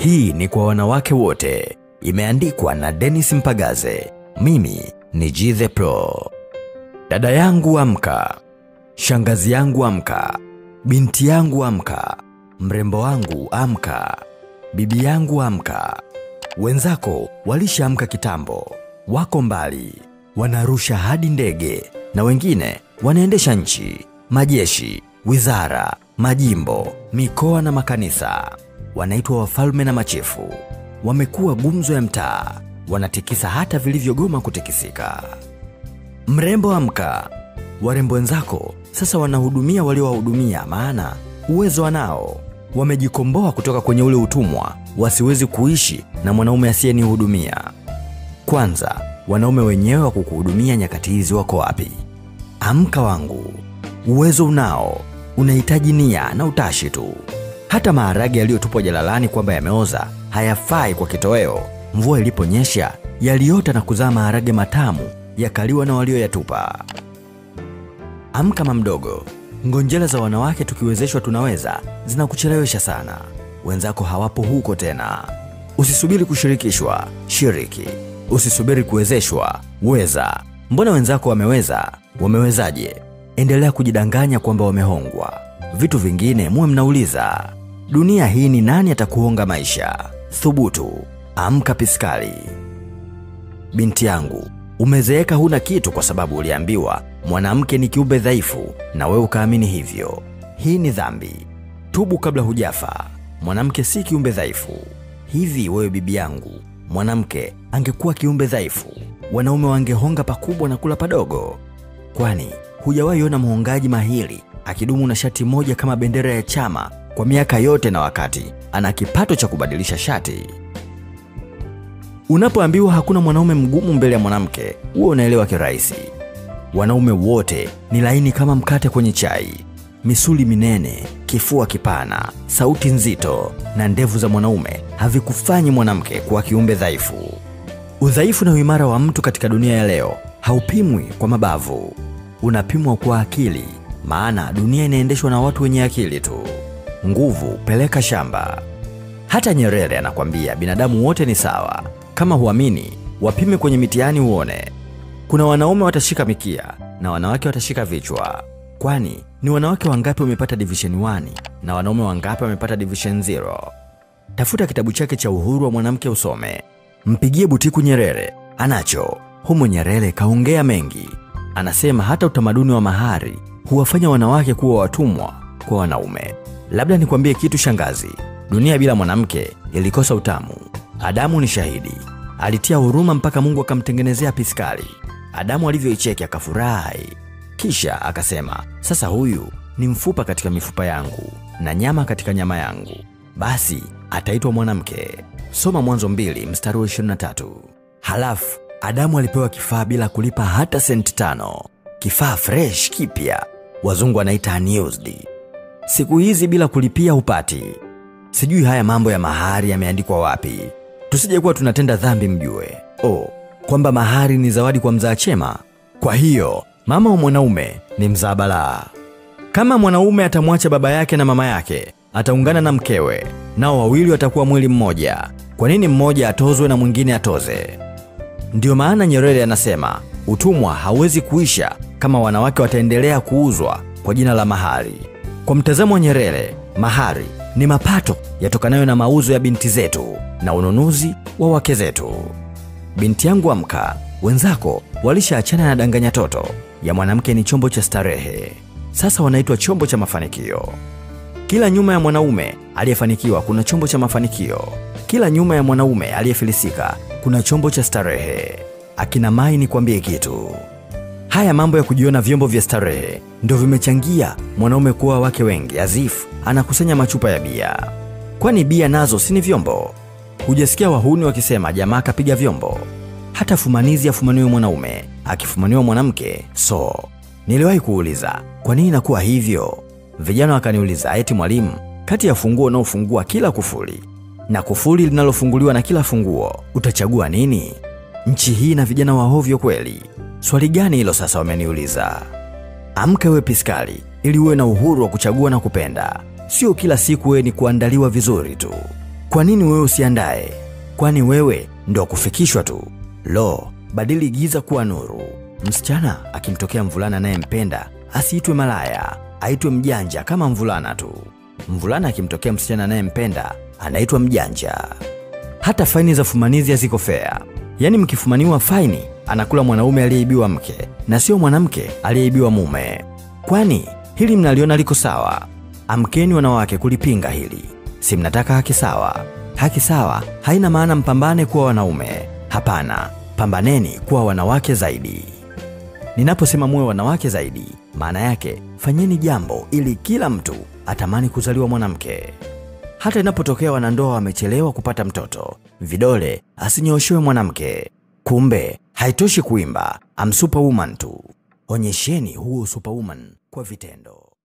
Hii ni kwa wanawake wote, imeandikwa na Dennis Mpagaze. Mimi ni G the Pro. Dada yangu amka, shangazi yangu amka, binti yangu amka, mrembo wangu amka, bibi yangu amka. Wenzako walishaamka kitambo, wako mbali, wanarusha hadi ndege, na wengine wanaendesha nchi, majeshi, wizara, majimbo, mikoa na makanisa. Wanaitwa wafalme na machifu, wamekuwa gumzo ya mtaa, wanatikisa hata vilivyogoma kutikisika. Mrembo amka, warembo wenzako sasa wanahudumia waliowahudumia, maana uwezo wanao. Wamejikomboa kutoka kwenye ule utumwa, wasiwezi kuishi na mwanaume asiyenihudumia. Kwanza, wanaume wenyewe wa kukuhudumia nyakati hizi wako wapi? Amka wangu, uwezo unao, unahitaji nia na utashi tu. Hata maharage yaliyotupwa jalalani kwamba yameoza hayafai kwa kitoweo. Mvua iliponyesha yaliota na kuzaa maharage matamu yakaliwa na walioyatupa. Amka mamdogo, ngonjera za wanawake tukiwezeshwa tunaweza zinakuchelewesha sana. Wenzako hawapo huko tena. Usisubiri kushirikishwa, shiriki. Usisubiri kuwezeshwa, weza. Mbona wenzako wameweza? Wamewezaje? Endelea kujidanganya kwamba wamehongwa. Vitu vingine muwe mnauliza. Dunia hii ni nani atakuhonga maisha? Thubutu, amka piskali. Binti yangu, umezeeka huna kitu kwa sababu uliambiwa mwanamke ni kiumbe dhaifu na wewe ukaamini hivyo. Hii ni dhambi. Tubu kabla hujafa. Mwanamke si kiumbe dhaifu. Hivi wewe bibi yangu, mwanamke angekuwa kiumbe dhaifu, wanaume wangehonga pakubwa na kula padogo? Kwani hujawahi ona mhongaji mahiri akidumu na shati moja kama bendera ya chama kwa miaka yote na wakati ana kipato cha kubadilisha shati? Unapoambiwa hakuna mwanaume mgumu mbele ya mwanamke, huwa unaelewa kirahisi. Wanaume wote ni laini kama mkate kwenye chai, misuli minene, kifua kipana, sauti nzito na ndevu za mwanaume havikufanyi mwanamke kuwa kiumbe dhaifu. Udhaifu na uimara wa mtu katika dunia ya leo haupimwi kwa mabavu, unapimwa kwa akili, maana dunia inaendeshwa na watu wenye akili tu. Nguvu peleka shamba. Hata Nyerere anakwambia binadamu wote ni sawa. Kama huamini, wapime kwenye mitihani uone. Kuna wanaume watashika mikia na wanawake watashika vichwa. Kwani ni wanawake wangapi wamepata division 1 na wanaume wangapi wamepata division 0? Tafuta kitabu chake cha Uhuru wa Mwanamke usome. Mpigie Butiku Nyerere, anacho humo. Nyerere kaongea mengi, anasema hata utamaduni wa mahari huwafanya wanawake kuwa watumwa kwa wanaume. Labda nikwambie kitu shangazi, dunia bila mwanamke ilikosa utamu. Adamu ni shahidi, alitia huruma mpaka Mungu akamtengenezea piskali. Adamu alivyoicheki akafurahi, kisha akasema, sasa huyu ni mfupa katika mifupa yangu na nyama katika nyama yangu, basi ataitwa mwanamke. Soma Mwanzo mbili mstari wa 23. Halafu Adamu alipewa kifaa bila kulipa hata senti tano, kifaa fresh kipya, wazungu wanaita unused. Siku hizi bila kulipia hupati. Sijui haya mambo ya mahari yameandikwa wapi, tusije kuwa tunatenda dhambi mjue. Oh, kwamba mahari ni zawadi kwa mzaa chema. Kwa hiyo mama wa mwanaume ni mzaa balaa. Kama mwanaume atamwacha baba yake na mama yake, ataungana na mkewe, nao wawili watakuwa mwili mmoja. Kwa nini mmoja atozwe na mwingine atoze? Ndiyo maana Nyerere anasema utumwa hauwezi kuisha kama wanawake wataendelea kuuzwa kwa jina la mahari. Kwa mtazamo wa Nyerere, mahari ni mapato yatokanayo na mauzo ya binti zetu na ununuzi wa wake zetu. Binti yangu amka, wenzako walishaachana na danganya toto ya mwanamke ni chombo cha starehe, sasa wanaitwa chombo cha mafanikio. Kila nyuma ya mwanaume aliyefanikiwa kuna chombo cha mafanikio. Kila nyuma ya mwanaume aliyefilisika kuna chombo cha starehe. Akina Mai, nikwambie kitu, haya mambo ya kujiona vyombo vya starehe ndio vimechangia mwanaume kuwa wake wengi. Azifu anakusanya machupa ya bia, kwani bia nazo si ni vyombo? Hujasikia wahuni wakisema jamaa kapiga vyombo? Hata fumanizi afumaniwe mwanaume, akifumaniwa mwanamke. So niliwahi kuuliza kwa nini inakuwa hivyo? Vijana wakaniuliza eti mwalimu, kati ya funguo unaofungua kila kufuli na kufuli linalofunguliwa na kila funguo utachagua nini? Nchi hii na vijana wahovyo kweli. Swali gani hilo sasa wameniuliza? Amka we piskali, ili uwe na uhuru wa kuchagua na kupenda, sio kila siku wewe ni kuandaliwa vizuri tu. Kwa nini wewe usiandae? Kwani wewe ndo kufikishwa tu? Lo, badili giza kuwa nuru. Msichana akimtokea mvulana anayempenda asiitwe malaya, aitwe mjanja kama mvulana tu. Mvulana akimtokea msichana anayempenda anaitwa mjanja. Hata faini za fumanizi haziko fea. Yaani mkifumaniwa faini, anakula mwanaume aliyeibiwa mke na sio mwanamke aliyeibiwa mume. Kwani hili mnaliona liko sawa? Amkeni wanawake kulipinga hili. Si mnataka haki sawa? Haki sawa haina maana mpambane kuwa wanaume. Hapana, pambaneni kuwa wanawake zaidi. Ninaposema muwe wanawake zaidi, maana yake fanyeni jambo ili kila mtu atamani kuzaliwa mwanamke. Hata inapotokea wanandoa wamechelewa kupata mtoto, vidole asinyoshewe mwanamke. Kumbe haitoshi kuimba I'm superwoman tu, onyesheni huo superwoman kwa vitendo.